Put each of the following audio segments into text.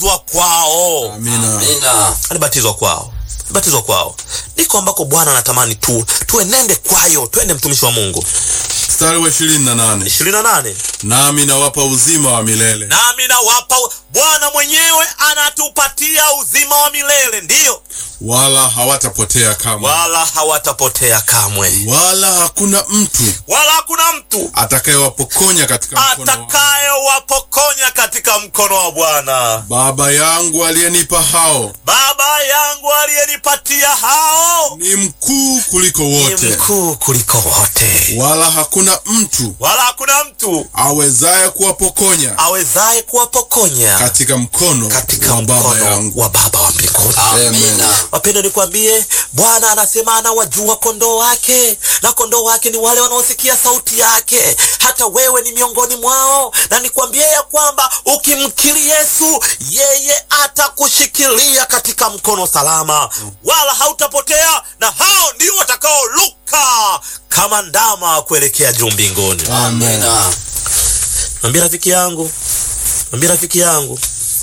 alibatizwa kwao, Amina. Amina. alibatizwa kwao, alibatizwa kwao. Ndiko ambako Bwana anatamani tu tuenende kwayo, twende mtumishi wa Mungu. Mstari wa ishirini na nane ishirini na nane nami nawapa uzima wa milele nami nawapa Bwana mwenyewe anatupatia uzima wa milele, ndiyo, wala hawatapotea kamwe, wala hawatapotea kamwe, wala hakuna mtu wala hakuna mtu atakayewapokonya katika mkono wangu. atakayewapokonya katika mkono wa Bwana. Baba yangu aliyenipa hao Baba yangu aliyenipatia hao ni mkuu kuliko ni wote, mkuu kuliko wote, wala hakuna mtu wala hakuna mtu awezaye kuwapokonya awezaye kuwapokonya katika mkono katika wa Baba mkono yangu. wa Baba wa mbinguni. Amina. Wapendwa, nikwambie, Bwana anasema anawajua kondoo wake, na kondoo wake ni wale wanaosikia sauti yake. Hata wewe ni miongoni mwao, na nikwambie ya kwamba ukimkiri Yesu, yeye atakushikilia katika mkono salama, wala hautapotea, na hao ndio watakaoluka kama ndama kuelekea juu mbinguni. Amina. Mwambie rafiki yangu, mwambie rafiki yangu,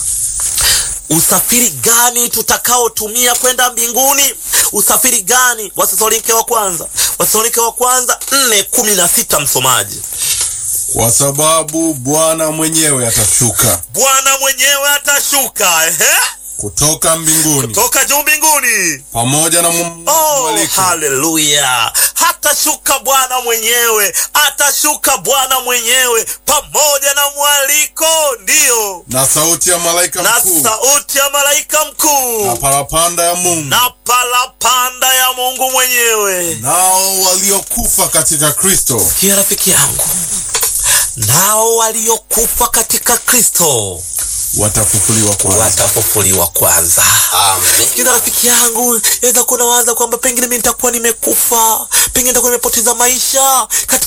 usafiri gani tutakaotumia kwenda mbinguni? Usafiri gani? Wathesalonike wa kwanza, Wathesalonike wa kwanza nne kumi na sita. Msomaji, Kwa sababu Bwana mwenyewe atashuka Bwana mwenyewe atashuka ehe, kutoka mbinguni toka juu mbinguni. pamoja na mu- Oh, mwaliko haleluya! Hatashuka Bwana mwenyewe, atashuka Bwana mwenyewe pamoja na mwaliko, ndiyo na sauti ya malaika na mkuu sauti ya malaika mkuu na parapanda ya Mungu, na palapanda ya Mungu mwenyewe. nao waliokufa katika Kristo Sikia rafiki yangu, nao waliokufa katika Kristo watafufuliwa kwanza. watafufuliwa kwanza. Sikiza Amina. rafiki yangu, yaweza kuwa nawaza kwamba pengine mimi nitakuwa nimekufa, pengine nitakuwa nimepoteza maisha katika